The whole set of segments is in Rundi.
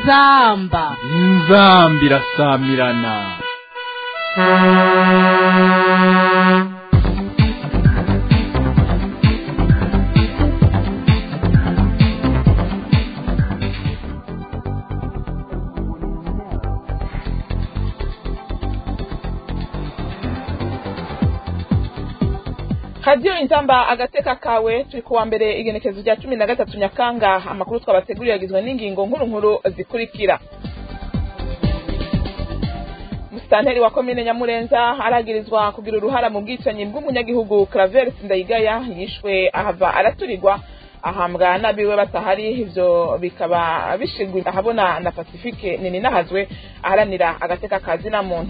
inzamba inzamba irasamirana radiyo inzamba agateka kawe turi kuwa mbere igenekezo rya cumi na gatatu nyakanga amakuru twabateguriye agizwe n'ingingo nkuru nkuru zikurikira musitanteri wa komine nyamurenza aragirizwa kugira uruhara mu bwicanyi bw'umunyagihugu Claver Sindayigaya yishwe ahava araturirwa ahambwa n'abiwe batahari ivyo bikaba bishigwa ahabona na Pacifique nini nahazwe aharanira agateka kazi na muntu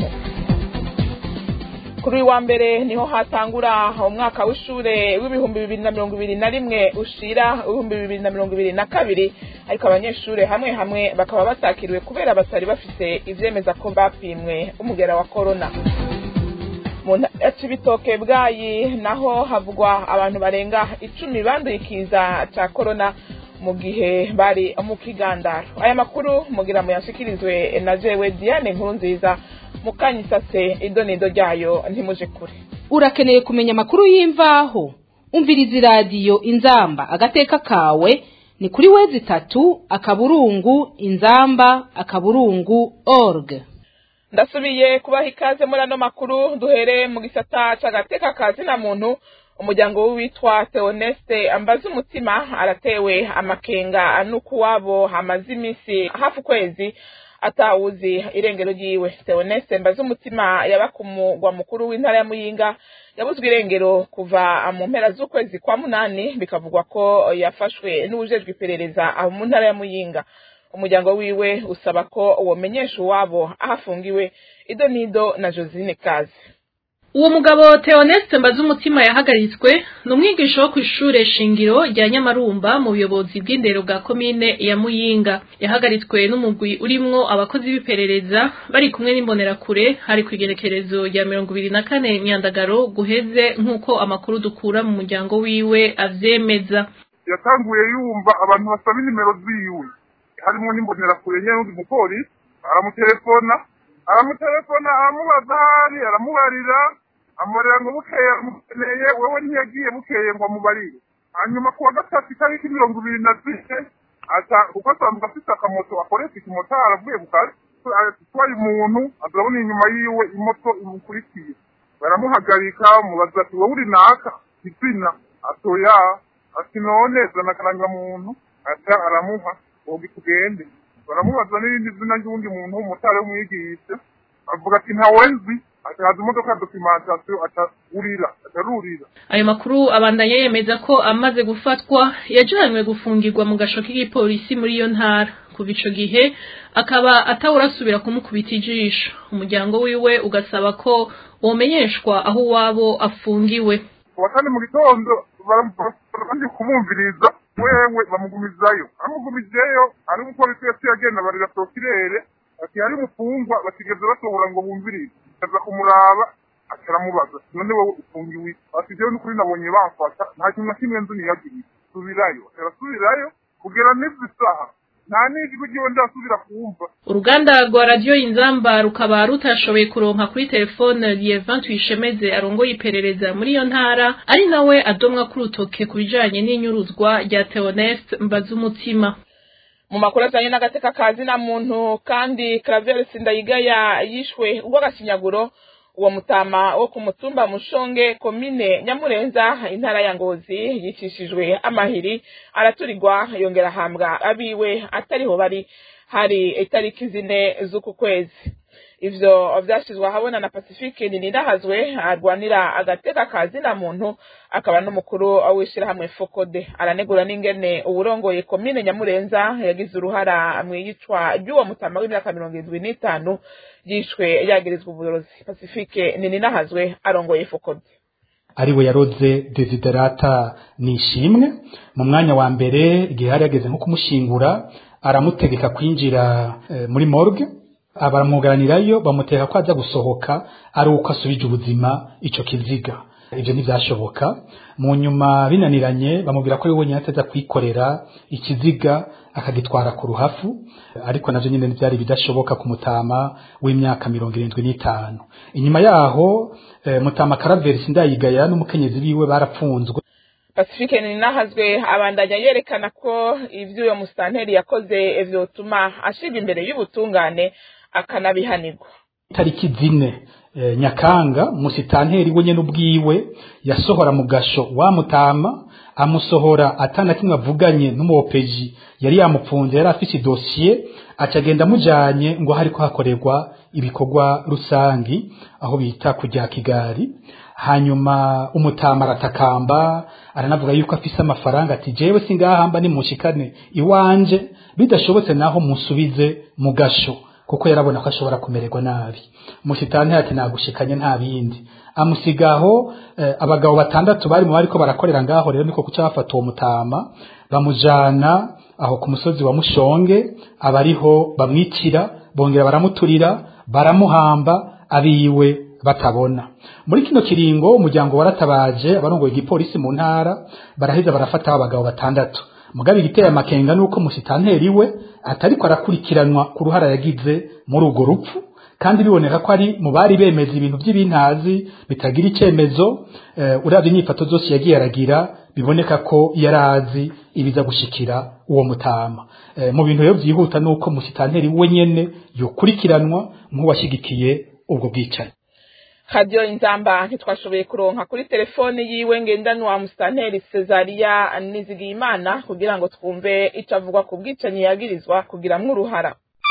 kuri uyu wa mbere niho hatangura umwaka w'ishure w'ibihumbi bibiri na mirongo ibiri na rimwe ushira ibihumbi bibiri na mirongo ibiri na kabiri ariko abanyeshure hamwe hamwe bakaba batakiriwe kubera batari bafise ivyemeza ko bapimwe umugera wa korona mu ntara ya cibitoke bwayi naho havugwa abantu barenga icumi banduye ikiza ca korona mu gihe bari mu kigandaro aya makuru mugira muyashikirizwe na jewe diane nkuru nziza mukanyisase idonido ryayo ntimuje kure urakeneye kumenya amakuru y'imvaho umviriza iradiyo inzamba agateka kawe ni kuri wezi itatu akaburungu inzamba akaburungu org ndasubiye kubaha ikaze muri ano makuru duhere mu gisata c'agateka ka zina muntu umuryango w'uwitwa Theoneste ambaza umutima aratewe amakenga n'ukuwabo hamaze iminsi hafi ukwezi atawuzi irengero ryiwe Theoneste mbaza umutima yaba ku mugwa mukuru w'intara ya Muyinga yabuzwe irengero kuva mu mpera z'ukwezi kwa munani bikavugwa ko yafashwe n'ubujejwe iperereza aho mu ntara ya Muyinga umuryango wiwe usaba ko womenyesha uwabo aho afungiwe ido nido na Josine Kazi uwo mugabo Theoneste mbaza umutima yahagaritswe ni umwigisha wo ku ishure shingiro rya Nyamarumba mu buyobozi bw'indero bwa komine ya Muyinga yahagaritswe n'umugwi urimwo abakozi b'iperereza bari kumwe n'imbonerakure hari ku igerekerezo rya mirongo ibiri na kane Nyandagaro guheze nk'uko amakuru dukura mu muryango wiwe avyemeza yatanguye yumva abantu basaba inimero ziwe harimo n'imbonerakure nyene n'undi mupolisi aramutelefona aramutelefona aramubaza ahari aramubarira amurera ngo bukeye amukeneye wewe ntiyagiye bukeye ngo amubarire hanyuma kuwa gatatu itariki mirongo ibiri na zine ata kuko asanzwe afite akamoto akoresha ikimotari avuye ku kazi atwaye umuntu azabona inyuma yiwe imoto imukurikiye baramuhagarika mubaza ati wowe uri naka izina atoya ati none zana akarangamuntu ata aramuha wowe tugende baramubaza n'irindi zina ry'uwundi muntu w'umutari w'umwigisha avuga ati ntawenzi atahaza imodoka ya dokimentasiyo atarurira atarurira ayo makuru abandanya yemeza ko amaze gufatwa yajanywe gufungirwa mu gasho k'igipolisi muri iyo ntara kuva ico gihe akaba atawurasubira kumukubita ijisho umuryango wiwe ugasaba ko womenyeshwa aho uwabo afungiwe kuwa kane mu gitondo barandi kumumviriza wewe bamugumizayo amugumijeyo ari umupolisi yaciye agenda barira prokirere ati hari mufungwa batigeze basohora ngo bumvirize aza kumuraba akaramubaza none wowe ufungiwe ati jewe n'ukuri nabonye bamfata nta kintu na kimwe nzi niyagiriye subirayo arasubirayo kugera n'izi saha nta n'ijwi ryiwe ndasubira kumva uruganda rwa radiyo inzamba rukaba rutashoboye kuronka kuri telefone Lievin Tuyishemeze arongoye iperereza muri iyo ntara ari nawe adomwa ku rutoke ku bijanye n'inyuruzwa rya Theoneste Mbazumutima mu makuru ajanye n'agateka ka zina muntu kandi Claver Sindayigaya yishwe urw'agakinyaguro uwo mutama wo ku mutumba mushonge komine nyamurenza intara ya ngozi yicishijwe amahiri araturirwa yongera ahambwa abiwe atariho bari hari itariki zine z'uku kwezi ivyo vyashizwe ahabona na pacifique ninirahazwe arwanira agateka ka zina muntu akaba n'umukuru w'ishirahamwe fokode aranegura n'ingene uwurongoye komine nyamurenza yagize uruhara mw'iyicwa ry'uwo mutama w'imyaka mirongo irindwi n'itanu yishwe yagirizwa uburozi pacifique ninirahazwe arongoye fokode ariwe yaroze desiderata nishimwe mu mwanya wa mbere igihe hari yageze nko kumushingura aramutegeka kwinjira eh, muri morgue baramwugaranirayo bamuteka ko aza gusohoka ari uko asubije ubuzima ico kiziga ibyo ntibyashoboka mu nyuma binaniranye bamubwira ko ari we wenyine ateza kwikorera ikiziga akagitwara ku ruhafu ariko navyo nyine byari bidashoboka ku mutama w'imyaka mirongo irindwi n'itanu inyuma yaho eh, mutama karaveri sindayigaya n'umukenyezi biwe barapfunzwe pacifique ninahazwe abandanya yerekana ko ivyo uyo musitanteri yakoze vyotuma ashirwa imbere y'ubutungane akanabihanirwa tariki zine eh, nyakanga musitanteri we nyene ubwiwe yasohora mu gasho wa mutama amusohora atana kimwe avuganye n'umuopeji yari yamupfunze yari afise idosiye acagenda amujanye ngo hariko hakorerwa ibikorwa rusangi aho bita kujya kigari hanyuma umutama aratakamba aranavuga yuko afise amafaranga ati jewe singahamba nimushikane iwanje bidashobotse naho musubize mu gasho kuko yarabona ko ashobora kumererwa nabi musitani ati nagushikanye nta bindi amusigaho eh, abagabo batandatu bari mu bariko barakorera ngaho rero niko kuca bafata uwo mutama bamujana aho ku musozi wa mushonge abariho bamwicira bongera baramuturira baramuhamba abiwe batabona muri kino kiringo umuryango waratabaje abarongoye igipolisi mu ntara baraheza barafata abagabo batandatu mugabe igiteye amakenga nuko musitanteri we atariko arakurikiranwa ku ruhara yagize muri urwo rupfu kandi biboneka ko ari mu bari bemeza ibintu by'ibintazi bitagira icemezo uh, uravye inyifato zose yagiye aragira biboneka ko yarazi ibiza gushikira uwo mutama uh, mu bintu rero vyihuta nuko musitanteri we nyene yokurikiranwa nk'uwashigikiye ubwo bwicanyi radiyo inzamba ntitwashoboye kuronka kuri telefone yiwe ngendanwa musitanteri cesaria nizigiyimana kugira ngo twumve ico avuga ku bwicanyi yagirizwa kugiramwo uruhara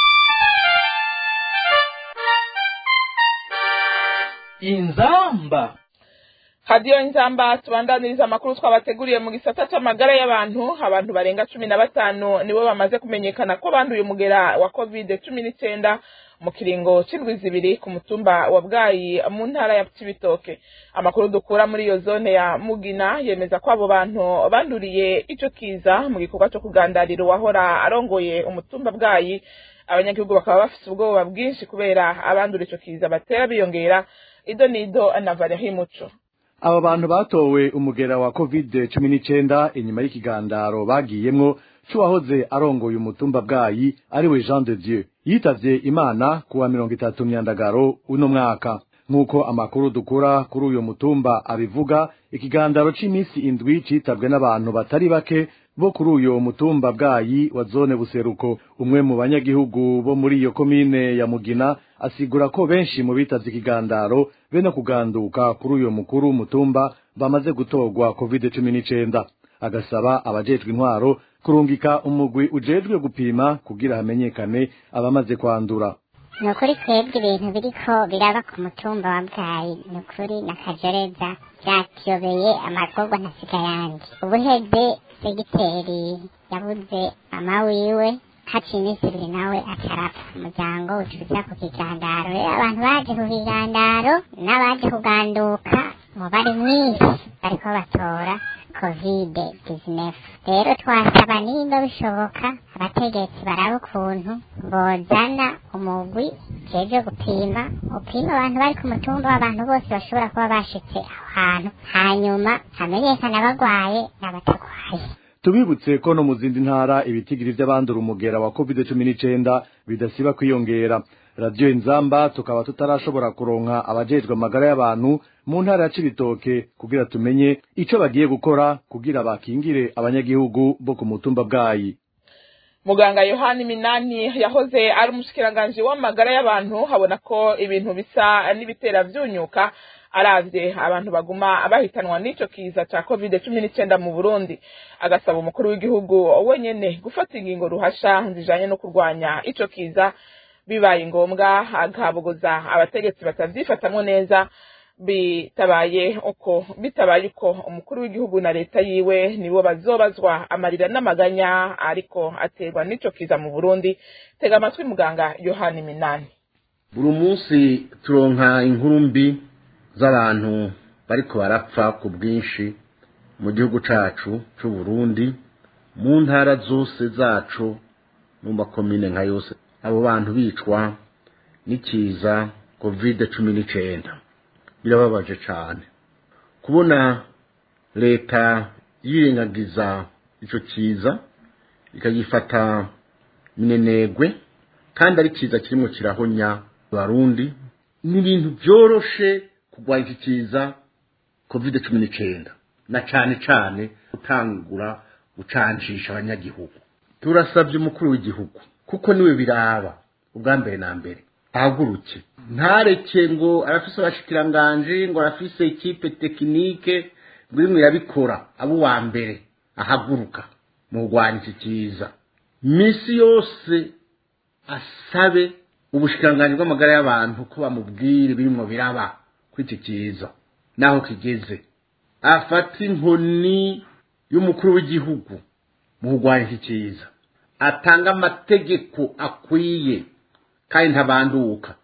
inzamba radiyo inzamba tubandaniriza amakuru twabateguriye mu gisata c'amagara y'abantu abantu barenga cumi na batanu nibo bamaze kumenyekana ko banduye umugera wa covid cumi n'icenda mu kiringo c'indwi zibiri ku mutumba wa bwayi mu ntara ya cibitoke amakuru dukura muri iyo zone ya mugina yemeza ko abo bantu banduriye ico kiza mu gikorwa co kugandarira uwahora arongoye umutumba bwayi abanyagihugu bakaba bafise ubwoba bwinshi kubera abandura ico kiza batera biyongera ido nido na Valerie Muco aba bantu batowe umugera wa covid cumi n'icenda inyuma y'ikigandaro bagiyemwo c'uwahoze arongoye umutumba bwayi ariwe jean de dieu yitavye imana kuwa mirongo itatu myandagaro uno mwaka nk'uko amakuru dukura kuri uyo mutumba abivuga ikigandaro c'imisi indwi citabwe n'abantu batari bake bo kuri uyo mutumba bwayi wa zone buseruko umwe mu banyagihugu bo muri iyo komine ya mugina asigura ko benshi mu bitavye ikigandaro be no kuganduka kuri uyo mukuru w'umutumba bamaze gutorwa covid cumi n'icenda agasaba abajejwe intwaro kurungika umugwi ujejwe gupima kugira hamenyekane abamaze kwandura ni ukuri twebwe ibintu biriko biraba ku mutumba wa bwayi ni ukuri na kajoreza vyatuyobeye amagorwa ntasiga yanje ubuheze segiteri yabuze mama wiwe haciye iminsi ibiri nawe atarapfa umuryango ucuza ku kigandaro rero abantu baje ku kigandaro n'abaje kuganduka umubare mwinshi bariko batora covid 19 rero twasaba nimba bishoboka abategetsi baraba ukuntu bozana umugwi jeje gupima upima abantu bari ku mutumba w'abantu bose bashobora kuba bashitse aho hantu hanyuma hamenyekana abagwaye n'abatagwaye tubibutse ko no mu zindi ntara ibitigiri vy'abandura umugera wa covid cumi n'icenda bidasiba kwiyongera radiyo inzamba tukaba tutarashobora kuronka abajejwe amagara y'abantu mu ntara ya cibitoke kugira tumenye ico bagiye gukora kugira bakingire abanyagihugu bo ku mutumba bwayi muganga yohani minani yahoze ari umushikiranganji w'amagara y'abantu habona ko ibintu bisa n'ibitera vyunyuka aravye abantu baguma bahitanwa n'ico kiza ca covid cumi n'icenda mu burundi agasaba umukuru w'igihugu wenyene gufata ingingo ruhasha zijanye no kurwanya ico kiza bibaye ngombwa agabogoza abategetsi batavyifatamwo neza bitabaye uko bitabaye uko umukuru w'igihugu na leta yiwe nibo bazobazwa amarira n'amaganya ariko aterwa n'ico kiza mu burundi tega amatwi muganga yohani minani buri munsi turonka inkuru mbi z'abantu bariko barapfa ku bwinshi mu gihugu cacu c'u Burundi mu ntara zose zacu mu makomine nka yose abo bantu bicwa n'ikiza covid cumi n'icenda birababaje cane kubona leta yirengagiza ico kiza ikagifata minenegwe kandi ari kiza kirimo kirahonya abarundi ni ibintu byoroshe kurwanya iki kiza covid cumi n'icyenda na cane cane gutangura gucancisha abanyagihugu turasabye umukuru w'igihugu kuko niwe biraba ubwa mbere na mbere ahaguruke ntareke ngo arafise abashikiranganji ngo arafise ikipe tekinike ngo imwe irabikora abo uwa mbere ahaguruka mu kurwanya iki kiza misi yose asabe ubushikiranganji bw'amagara y'abantu ko bamubwire birimo biraba kuri iki kiza naho kigeze afata inkoni y'umukuru w'igihugu mu kurwanya iki kiza atanga amategeko akwiye kandi ntabanduka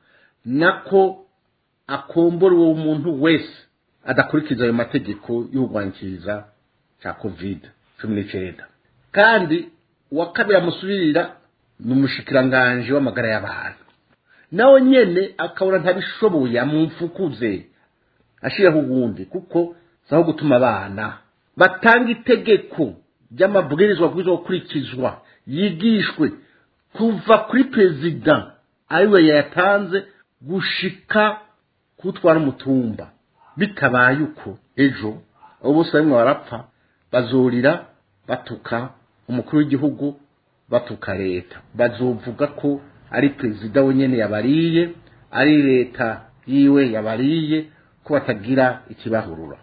nako akombora uwo muntu wese adakurikiza ayo mategeko y'urwankiza cya covid cumi n'icyenda kandi uwa kabiri amusubirira ni umushikiranganji w'amagara y'abantu nawe nyene akabona ntabishoboye amumfukuze ashiraho ubundi kuko zaho gutuma abana batanga itegeko ry'amabwirizwa bwiza gukurikizwa yigishwe kuva kuri perezida ariwe yayatanze gushika kutwara umutumba bitabaye uko ejo abo bose barimo barapfa bazurira batuka umukuru w'igihugu batuka leta bazovuga ko ari perezida wenyine yabariye ari leta yiwe yabariye ko batagira ikibahurura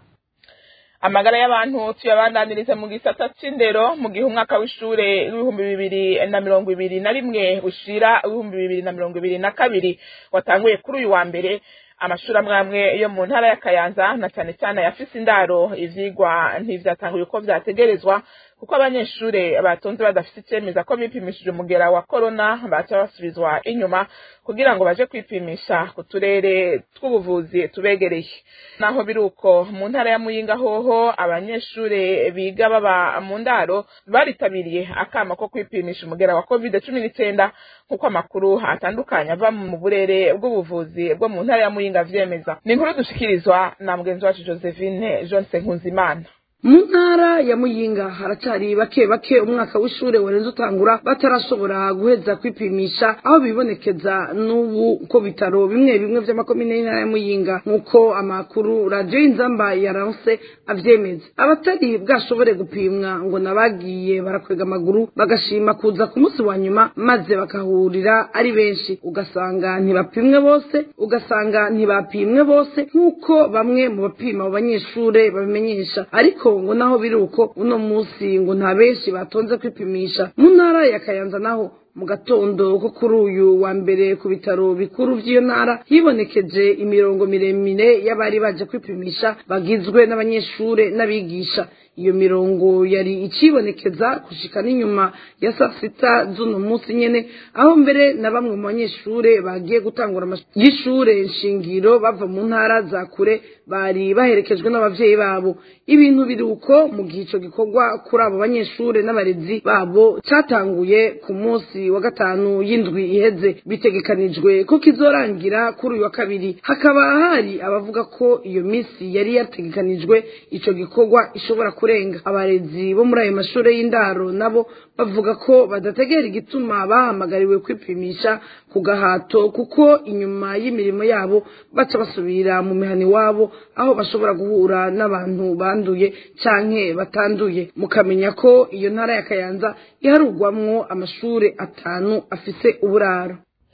amagara y'abantu tuyabandaniriza mu gisata c'indero mu gihe umwaka w'ishure w'ibihumbi bibiri na mirongo ibiri na rimwe ushira w'ibihumbi bibiri na mirongo ibiri na kabiri watanguye kuri uyu wa mbere amashuri amwe amwe yo mu ntara ya kayanza na cyane cyane ayafise indaro ivyigwa ntivyatanguye uko vyategerezwa kuko abanyeshure batonze badafise icemeza ko bipimishije umugera wa korona baca basubizwa inyuma kugira ngo baje kwipimisha ku turere tw'ubuvuzi tubegereye naho biri uko mu ntara ya muyinga hoho abanyeshure biga baba mu ndaro baritabiriye akama ko kwipimisha umugera wa covid cumi n'icenda nk'uko amakuru atandukanye ava mu burere bw'ubuvuzi bwo mu ntara ya muyinga vyemeza ni inkuru dushikirizwa na mugenzi wacu josephine jonse nkunzimana mu ntara ya muyinga haracari bake bake umwaka w'ishure warenze utangura batarashobora guheza kwipimisha aho bibonekeza n'ubu ko bitaro bimwe bimwe vy'amakomine y'intara ya muyinga nk'uko amakuru radiyo y'inzamba yaranse avyemeza abatari bwashobore gupimwa ngo nabagiye barakwega amaguru bagashima kuza ku munsi wa nyuma maze bakahurira ari benshi ugasanga ntibapimwe bose ugasanga ntibapimwe bose nk'uko bamwe mu bapima abo banyeshure babimenyesha ariko ngo naho biri uko uno munsi ngo nta benshi batonze kwipimisha mu ntara ya kayanza naho mu gatondo ko kuri uyu wa mbere ku bitaro bikuru by'iyo ntara hibonekeje imirongo miremire y'abari baje kwipimisha bagizwe n'abanyeshure n'abigisha iyo mirongo yari icibonekeza gushika n'inyuma ya saa sita z'uno munsi nyene aho mbere na bamwe mu banyeshure bagiye gutangura y'ishure nshingiro bava mu ntara za kure bari baherekejwe n'abavyeyi babo ibintu biri uko mu gihe ico gikorwa kuri abo banyeshure n'abarezi babo catanguye ku munsi wa gatanu y'indwi iheze bitegekanijwe ko kizorangira kuri uyu wa kabiri hakaba hari abavuga ko iyo misi yari yategekanijwe ico gikorwa ishobora kurenga abarezi bo muri ayo mashure y'indaro nabo bavuga ko badategera igituma bahamagariwe kwipimisha ku gahato kuko inyuma y'imirimo yabo baca basubira mu mihani wabo aho bashobora guhura n'abantu banduye canke batanduye mukamenya ko iyo ntara ya kayanza iharugwamwo amashure atanu afise uburaro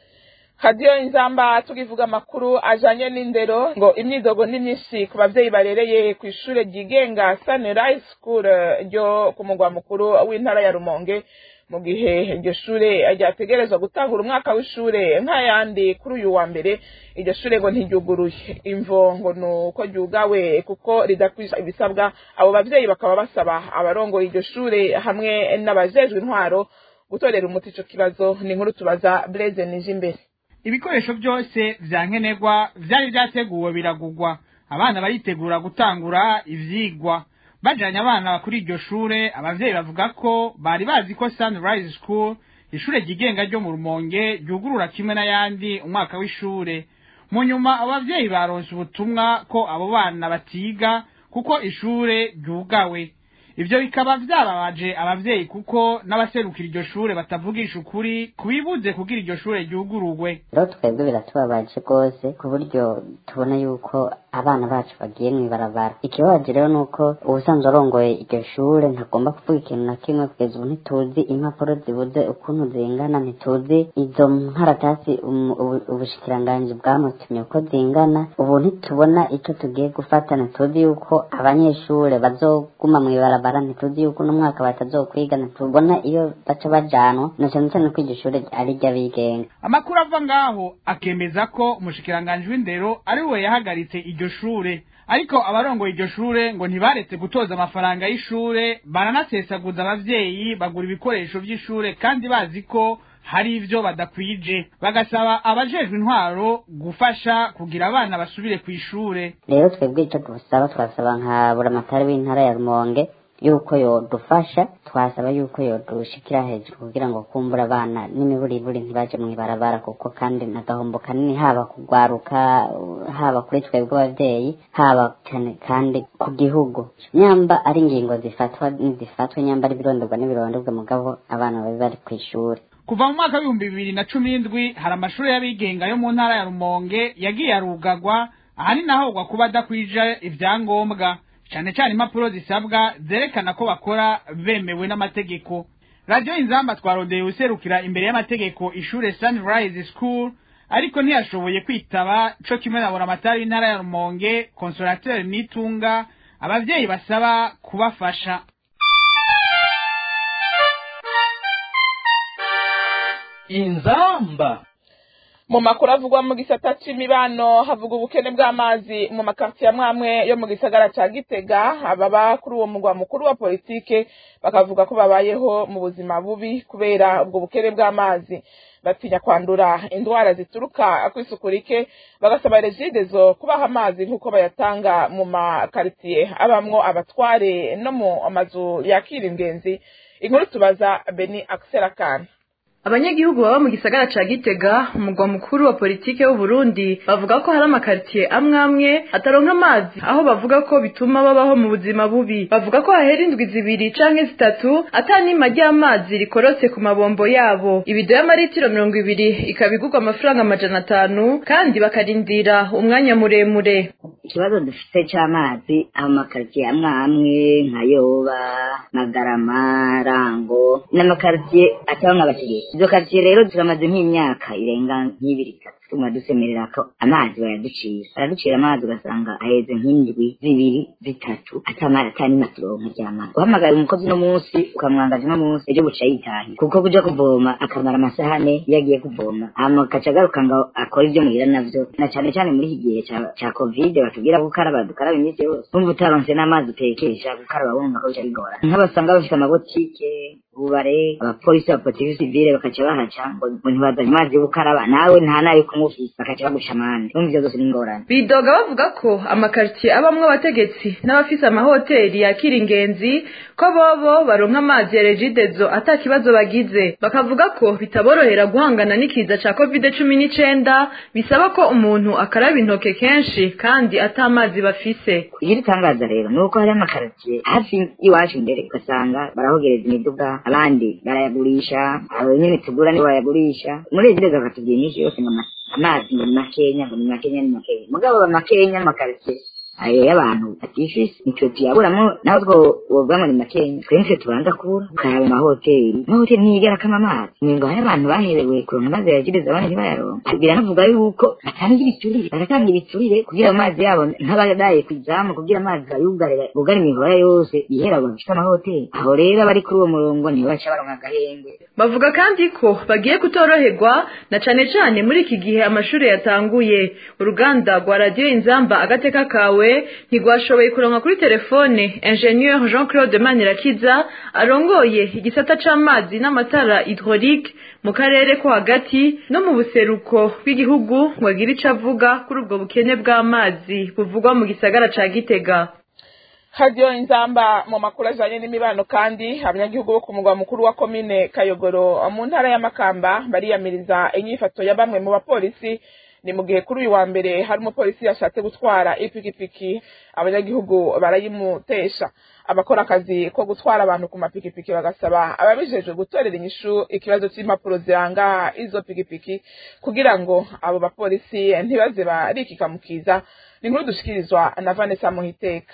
hadiyo inzamba tukivuga amakuru ajanye n'indero ngo imyidogo ni myinshi ku bavyeyi barereye ku ishure ryigenga sunrise school ryo ku mugwa mukuru w'intara ya rumonge mu gihe iryo shure ryategerezwa gutangura umwaka w'ishure nk'ayandi kuri uyu wa mbere iryo shure ngo ntiryuguruye imvo ngo ni uko ryugawe kuko ridakwisha ibisabwa abo bavyeyi bakaba basaba abarongoye iryo shure hamwe n'abajejwe intwaro gutorera umuti ico kibazo ni inkuru tubaza Blaise Nijimbere ibikoresho byose vya nkenerwa vyari vyateguwe biragugwa abana baritegura gutangura ivyigwa bajanye abana kuri iryo shure abavyeyi bavuga ko bari bazi ko Sunrise School ishure ryigenga ryo mu Rumonge ryugurura kimwe n'ayandi umwaka w'ishure mu nyuma abavyeyi baronse ubutumwa ko abo bana batiga kuko ishure ryugawe ivyo bikaba vyababaje abavyeyi kuko n'abaserukira iryo shure batavugisha ukuri kubibuze kugira iryo shure ryugururwe rero twebwe biratubabaje rwose ku buryo tubona yuko abana bacu bagiye mw'ibarabara ikibabaje rero ni uko ubusanzwe arongoye iryo shure ntagomba kuvuga ikintu na kimwe kugeza ubu ntituzi impapuro zibuze ukuntu zingana ntituzi izo nkaratasi umu- ubu- ubushikiranganji bwamutumye uko zingana ubu ntitubona ico tugiye gufata ntituzi yuko abanyeshure bazoguma mw'ibarabara ntituzi yuko uno mwaka batazokwiga ntitubona iyo baca bajanwa na cane cane ko iryo shure ari iry'abigenga amakuru ava ngaho akemeza ko umushikiranganji w'indero ari we yahagaritse iryo shure ariko abarongoye iryo shure ngo ntibaretse gutoza amafaranga y'ishure baranasesaguza abavyeyi bagura ibikoresho vy'ishure kandi bazi ko hari ivyo badakwije bagasaba abajejwe intwaro gufasha kugira abana basubire kw'ishure rero twebwe ico dusaba twasaba nka buramatari w'intara ya rumonge yuko yodufasha twasaba yuko yodushikira hejuru kugira ngo kumbura abana n'imiburiburi ntibaje mw'ibarabara kuko kandi n'agahombo kanini haba kugwaruka uh, haba kuri twebwe abavyeyi haba cyane kandi ku gihugu nyamba ari ingingo zifatwa nizifatwa nyamba ari ibirondorwa n'ibirondorwa mugabo abana babe bari kw'ishuri kuva mu mwaka w'ibihumbi bibiri na cumi n'indwi hari amashuri y'abigenga yo mu ntara ya rumonge yagiye arugagwa ahanini ahogwa kuba adakwije ivyangombwa cane cane impapuro zisabwa zerekana ko bakora bemewe n'amategeko radiyo inzamba twarondeye userukira imbere y'amategeko ishure sunrise school ariko ntiyashoboye kwitaba co kimwe na buramatari w'intara ya rumonge konsolateri nitunga abavyeyi basaba kubafasha inzamba mu makuru avugwa mu gisata c'imibano havuga ubukene bw'amazi mu makartiye amwamwe yo mu gisagara ca gitega ababa kuri uwo mugwa mukuru wa politike bakavuga ko babayeho mu buzima bubi kubera ubwo bukene bw'amazi batinya kwandura indwara zituruka kw'isuku rike bagasaba regidezo kubaha amazi nk'uko bayatanga mu makartiye abamwo abatware no mu mazu yakira ingenzi inkuru tubaza beni akserakana abanyagihugu baba mu gisagara ca gitega umugwa mukuru wa politike w'uburundi bavuga ko hari amakaritiye amwe amwe ataronka amazi aho bavuga ko bituma babaho mu buzima bubi bavuga ko hahera indwi zibiri canke zitatu ata nima ry'amazi rikorotse ku mabombo yabo ibido y'amaritiro mirongo ibiri ikaba igurwa amafaranga amajana atanu kandi bakarindira umwanya muremure ikibazo dufite c'amazi aho makaritiye amwe amwe nka yoba magarama rango n'amakaritiye ataho nk'abategetsi izo karitiye rero turamaze nk'imyaka irenga nk'ibiri itatu tuma dusemerera ko amazi baraducira baraducira amazi ugasanga aheze nk'indwi zibiri zitatu atamara atanima turonka ry'amazi uhamagara umukozi uno munsi ukamwangaza uno munsi ejo buca yitahira kuko kuja kuvoma akamara amasaha ane iyo agiye kuvoma hama agaca agaruka ngo akora ivyo muhira navyo na cane cane muri iki gihe ca- ca kovide batubwira gukaraba dukaraba iminsi yose numva utaronse n'amazi utekesha gukaraba wumva ko bica bigora nk'abasanga bafite amabotike ubare abapolisi abapolisi sivile bakaca bahaca ngo ngo ntibazanye amazi yo gukaraba nawe nta nayo kunywa ufise bakaca bagusha amande numva ivyo zose ni ingorane bidoga bavuga ko amakaritiye abamwo abategetsi n'abafise amahoteli yakira ingenzi ko bobo baronka amazi ya regidezo ata kibazo bagize bakavuga ko bitaborohera guhangana n'ikiza ca covid cumi n'icenda bisaba ko umuntu akaraba intoke kenshi kandi ata amazi bafise igitangaza rero ni uko hari amakaritiye hafi y'iwacu imbere ugasanga barahogereza imiduga abandi barayagurisha abo nyene tugura nibo bayagurisha muri regidezo bakatubwira iminsi yose ngo ama- amazi ngo ni makenya ngo ni makenya ni makenya mugabo aba makenya amakaritiye ayo y'abantu batifise nitwe tuyaburamo naho two wovuga ngo ni makenya twe nitwe tubanza kubura ukaraba amahoteli amahoteli ntiyigera kama amazi ningo hari abantu baherewe kuronka amazi yagiriza abandi ntibayaronka biranavuga yuko batanga ibiturire baratanga ibiturire kugira amazi yabo nk'abadaye ku izamu kugira amazi bayugarire bugare imihora yose yihera ngo bafite amahoteli aho rero abari kuri uwo murongo nibo baca baronka agahenge bavuga kandi ko bagiye kutoroherwa na cane cane muri iki gihe amashuri yatanguye uruganda rwa radiyo inzamba agateka kawe ntigwashoboye kuronka kuri telefone ingenieur jean claude manirakiza arongoye igisata c'amazi n'amatara hydraulique mu karere ko hagati no mu buseruko bw'igihugu ngo agire ico avuga kuri ubwo bukene bw'amazi buvugwa mu gisagara ca gitega hadiyo inzamba mu makuru ajanye n'imibano kandi abanyagihugu bo ku mugwa mukuru wa komine kayogoro mu ntara ya makamba bariyamiriza inyifato ya bamwe mu bapolisi ni mu gihe kuri uyu wa mbere hari umupolisi yashatse gutwara ipikipiki abanyagihugu barayimutesha abakora akazi ko gutwara abantu ku mapikipiki bagasaba ababijejwe gutorera inyishu ikibazo cy'impapuro ziranga izo pikipiki kugira ngo abo bapolisi ntibaze barikikamukiza ni inkuru dushikirizwa na vanessa muhiteka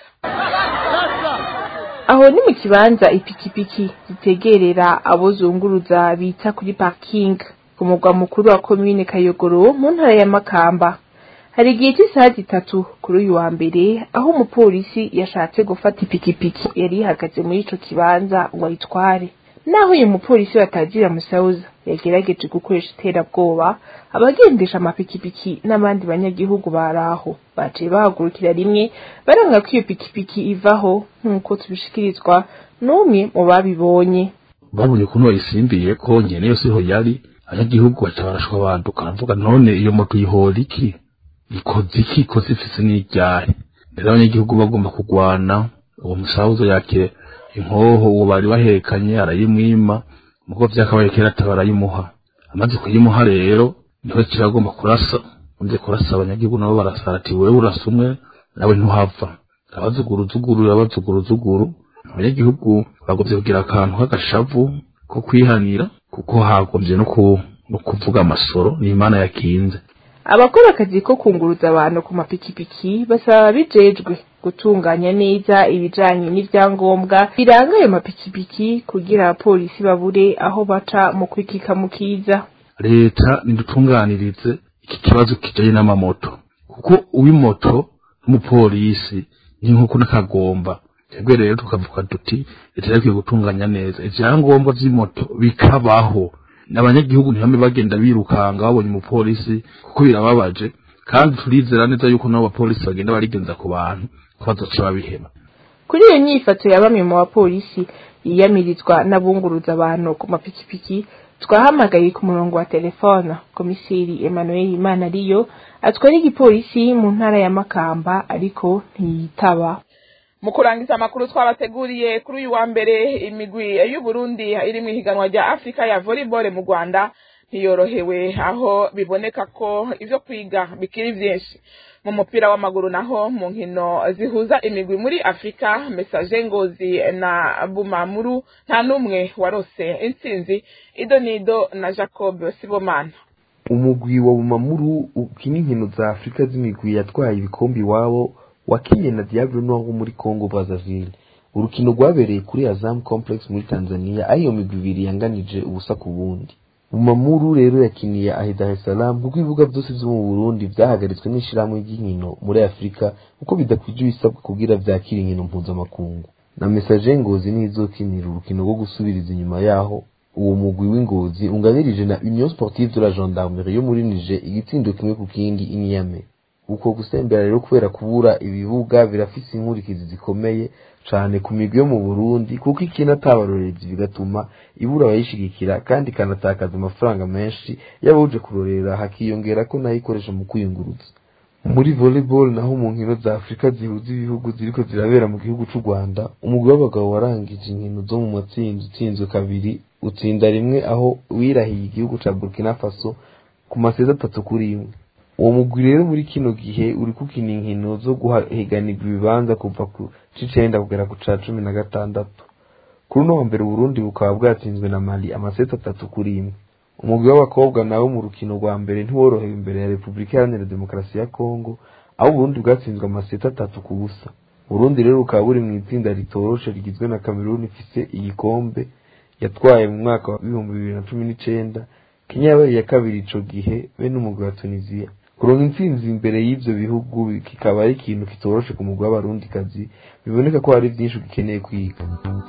aho ni mu kibanza ipikipiki zitegerera abo zunguruza bita kuri parking ku mugwa mukuru wa komine kayogoro mu ntara ya makamba hari igihe cy'isaha zitatu kuri uyu wa mbere aho umupolisi yashatse gufata ipikipiki yari ihagaze muri ico kibanza ngo ayitware naho uyu mupolisi batagira musauza yagerageje gukoresha iterabwoba abagendesha amapikipiki n'abandi banyagihugu baraho baciye bahagurukira rimwe baranga ko iyo pikipiki ivaho nk'uko tubishikirizwa n'umwe mu babibonye babonye ukuntu bayisimbiye ko nyene yose ho yari abanyagihugu baca barashwa banduka baravuga none iyo moto yihora iki ikoze iki ikoze ifise n'iryahe rero abanyagihugu bagomba kugwana uwo musauza yakire inkoho uwo bari bahekanye arayimwima mugo vyakabaye kera tabarayimuha amaze kuyimuha rero niho kiragomba kurasa undi kurasa abanyagihugu nabo barasara ati wewe urasa umwe nawe ntuhava abazuguruzuguru abazuguruzuguru abanyagihugu bagomvye kugira akantu k'agashavu ko kwihanira kuko hagomvye no ku no kuvuga amasoro n'imana yakinze abakora akazi ko kunguruza abantu ku mapikipiki basaba ababijejwe gutunganya neza ibijanye n'ivyangombwa biranga ayo mapikipiki kugira abapolisi babure aho baca mu kwikikamukiza leta nidutunganirize iki kibazo kijanye n'amamoto kuko uw'imoto n'umupolisi ni nk'uko n'akagomba twebwe rero tukavuga duti leta yakwiye gutunganya neza ivyangombwa vy'imoto bikabaho abanyagihugu ntibame bagenda birukanga babonye umupolisi kuko birababaje kandi turizera neza yuko nabo bapolisi bagenda barigenza ku bantu ko bazoca babiheba kuri iyo nyifato ya bamwe mu bapolisi yiyamirizwa n'abunguruza abantu ku mapikipiki twahamagaye ku murongo wa telefone komiseri emmanuel imana ariyo atwara igipolisi mu ntara ya makamba ariko ntiyitaba mu kurangiza amakuru twabateguriye kuri uyu wa mbere imigwi y'uburundi iri mu ihiganwa rya afurika ya volleyball mu rwanda ntiyorohewe aho biboneka ko ibyo kwiga bikiri byinshi mu mupira w'amaguru naho mu nkino zihuza imigwi muri afurika mesaje ngozi na bumamuru nta n'umwe warose intsinzi ido nido na jacob sibomana umugwi wa bumamuru ukina inkino za afurika z'imigwi yatwaye ibikombe iwabo wakinye na Diable Noir wo muri Congo Brazzaville urukino rwabereye kuri Azam Complex muri Tanzania aho iyo migwi ibiri yanganije ubusa ku bundi Bumamuru rero yakiniye ahe Dar es Salaam kuko ibibuga byose vyo mu Burundi vyahagaritswe n'ishirahamwe ry'inkino muri Afurika kuko bidakwije ibisabwa kugira vyakira inkino mpuzamakungu na Message Ngozi nizokinira urukino rwo gusubiriza inyuma yaho uwo mugwi w'ingozi unganirije na Union Sportive de la Gendarmerie yo muri Niger igitsindo kimwe ku kindi inyame uko gusembera rero kubera kubura ibibuga birafise inkurikizi zikomeye cane ku migwi yo mu Burundi kuko ikina atabarorerezi bigatuma ibura abayishigikira kandi ikanatakaza amafaranga menshi y'abuje kurorera hakiyongera ko nayo ikoresha mu kwiyunguruza muri volleyball naho mu nkino za Afurika zihuza ibihugu ziriko zirabera mu gihugu c'u Rwanda umugwi w'abagabo warangije inkino zo mu matsinda utsinzwe kabiri utsinda rimwe aho wirahiye igihugu ca Burkina Faso ku maseza atatu kuri imwe uwo mugwi rero muri kino gihe uri kukina inkino zo guhiganirwa ibibanza kuva ku c'icenda kugera ku ca cumi na gatandatu kuri uno wa mbere uburundi bukaba bwatsinzwe na mali amaseti atatu kuri imwe umugwi w'abakobwa nawe mu rukino rwa mbere ntiworohewe imbere ya repubulika iharanira demokarasi ya kongo aho uburundi bwatsinzwe amaseti atatu ku busa uburundi rero bukaba buri mu itsinda ritoroshe rigizwe na kameruni ifise igikombe yatwaye mu mwaka w'ibihumbi bibiri na cumi n'icenda kenya yabaye iya kabiri ico gihe be n'umugwi wa tunisiya kuronka intsinzi imbere y'ivyo bihugu kikaba ari ikintu kitoroshe ku mugwi w'abarundikazi biboneka ko hari vyinshi ugikeneye kwiga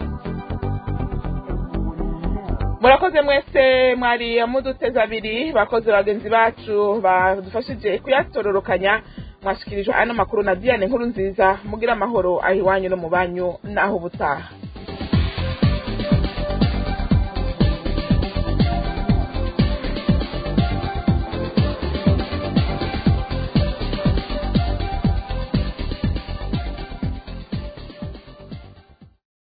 murakoze mwese mwari muduteze abiri bakoze bagenzi bacu badufashije kuyatororokanya mwashikirijwe ano makuru na diane nkuru nziza mugira amahoro aho iwanyu no mu banyu n'aho ubutaha